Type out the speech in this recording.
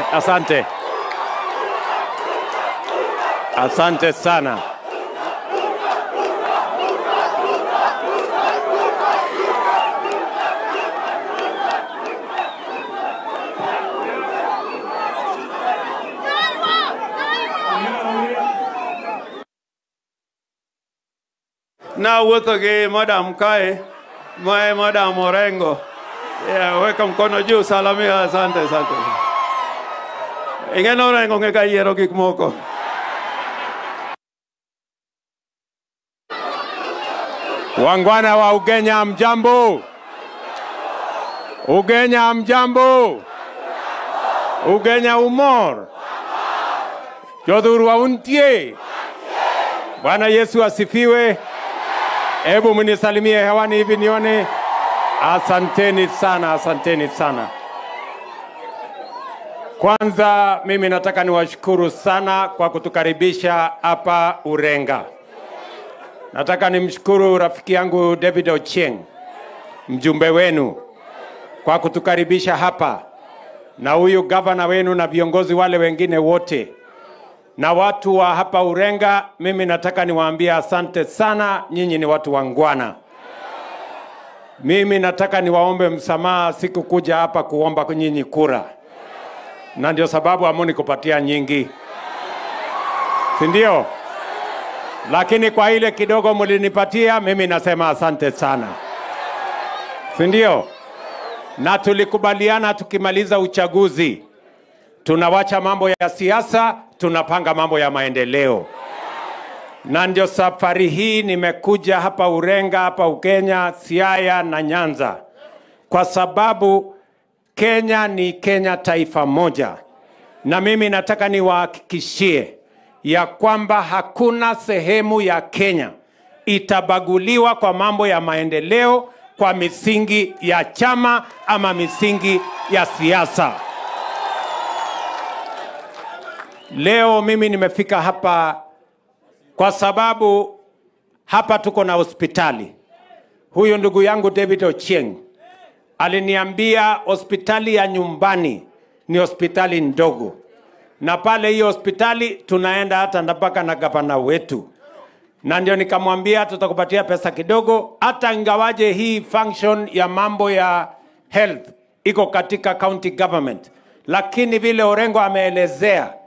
asante, asante sana. na wuotho gi madam kae mae madam Orengo. Yeah, weka mkono juu, salamia. Asante, asante. Ing'eno Orengo ng'e ka yiero gik moko. Wangwana wa Ugenya, mjambo. Ugenya, mjambo. Ugenya umor. Jodhurwa untie. Bwana Yesu asifiwe. Hebu mnisalimie hewani hivi nione. Asanteni sana, asanteni sana. Kwanza mimi nataka niwashukuru sana kwa kutukaribisha hapa Urenga. Nataka nimshukuru rafiki yangu David Ochieng, mjumbe wenu, kwa kutukaribisha hapa, na huyu gavana wenu na viongozi wale wengine wote na watu wa hapa Urenga. Mimi nataka niwaambie asante sana, nyinyi ni watu wangwana. Mimi nataka niwaombe msamaha, sikukuja hapa kuomba nyinyi kura, na ndio sababu hamuni kupatia nyingi, si ndio? Lakini kwa ile kidogo mlinipatia, mimi nasema asante sana, si ndio? Na tulikubaliana tukimaliza uchaguzi tunawacha mambo ya siasa, tunapanga mambo ya maendeleo na ndio safari hii nimekuja hapa Urenga, hapa Ukenya, Siaya na Nyanza, kwa sababu Kenya ni Kenya taifa moja, na mimi nataka niwahakikishie ya kwamba hakuna sehemu ya Kenya itabaguliwa kwa mambo ya maendeleo kwa misingi ya chama ama misingi ya siasa. Leo mimi nimefika hapa kwa sababu hapa tuko na hospitali. Huyu ndugu yangu David Ochieng aliniambia hospitali ya nyumbani ni hospitali ndogo, na pale hiyo hospitali tunaenda hata mpaka na gavana wetu, na ndio nikamwambia tutakupatia pesa kidogo, hata ingawaje hii function ya mambo ya health iko katika county government, lakini vile Orengo ameelezea